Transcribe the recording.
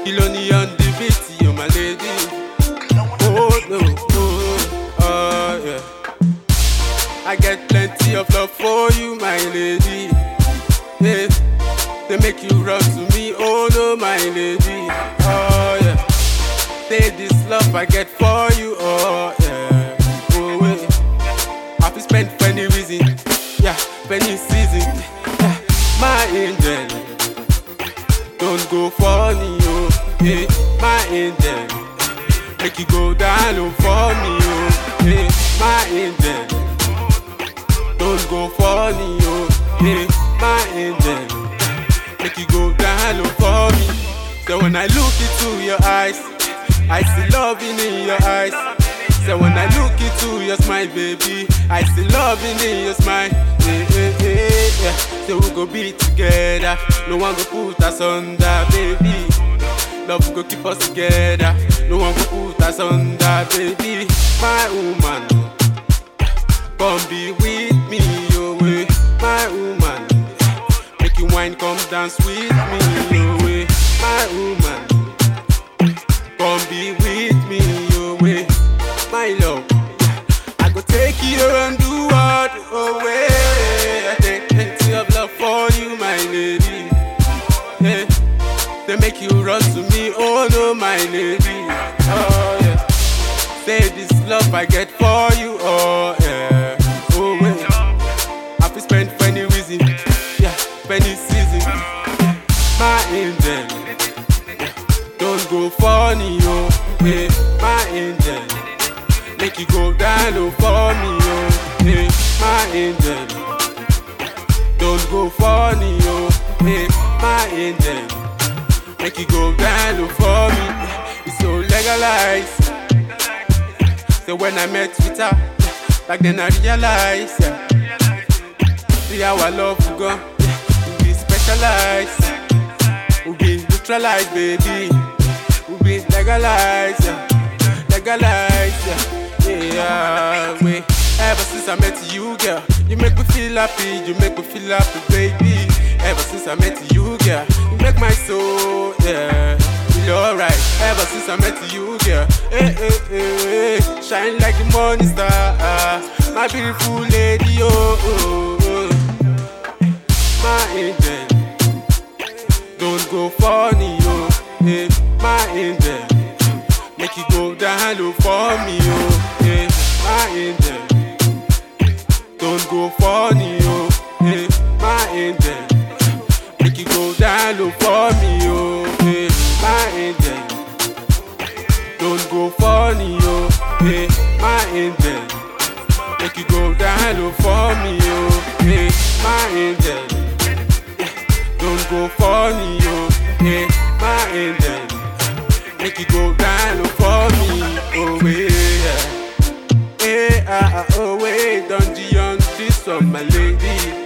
Kiloni on the beat, you my lady. Oh no, oh, oh yeah. I get plenty of love for you, my lady. Yeah, they make you run to me, oh no, my lady. Oh yeah, say this love I get for you, oh yeah. Oh yeah, I fi spend for any reason, yeah, for any season, yeah. My angel, don't go funny, oh, yeah, my angel. Make you go down low for me, oh, yeah, my angel. Don't go funny, oh, yeah, my angel. Make you go down low for me. So when I look into your eyes, I see loving in your eyes. So when I look into your smile, baby, I see loving in your smile. Yeah, yeah, yeah, yeah. So we go be together. No one go put us under, baby. Love go keep us together. No one go put us under, baby. My woman, come be with me, oh way. My woman, make you wine, come dance with me, oh way. My woman, come be with me, oh way. My love, I go take you and do what, oh way. I take plenty of love for you, my lady. Yeah. They make you run to me, oh no, my lady. Oh yeah. Say this love I get for you, oh yeah. Oh wait. I fi spend for any reason, yeah, for any season. My angel, yeah. don't go funny, oh yeah. My angel, make you go down low for me, oh yeah. My angel, don't go funny, oh yeah. My angel. Make you go down low for me. It's so legalized. So when I met with her, back then I realized, yeah. See how our love will go. Yeah. We be specialized. We be neutralized, baby. We be legalized, yeah. Legalized, yeah. Yeah, wait. Ever since I met you, girl, you make me feel happy. You make me feel happy, baby. Ever since I met you, girl, you make my soul, yeah, feel alright. Ever since I met you, girl, hey, hey, hey, hey, shine like the morning star, ah, my beautiful lady, oh, oh, oh. my angel. Don't go funny, oh, hey, my angel. Make you go down low for me, oh, hey, my angel. Don't go funny, oh, hey, my angel. Make you go down low for me, oh, hey, my angel. Don't go funny, oh, hey, my angel. Make you go down low for me, oh, hey, my angel. Don't go funny, oh, hey, my angel. Make you go down low for me, oh, yeah. Hey, ah, ah, oh, wait, don't you on this one, my lady.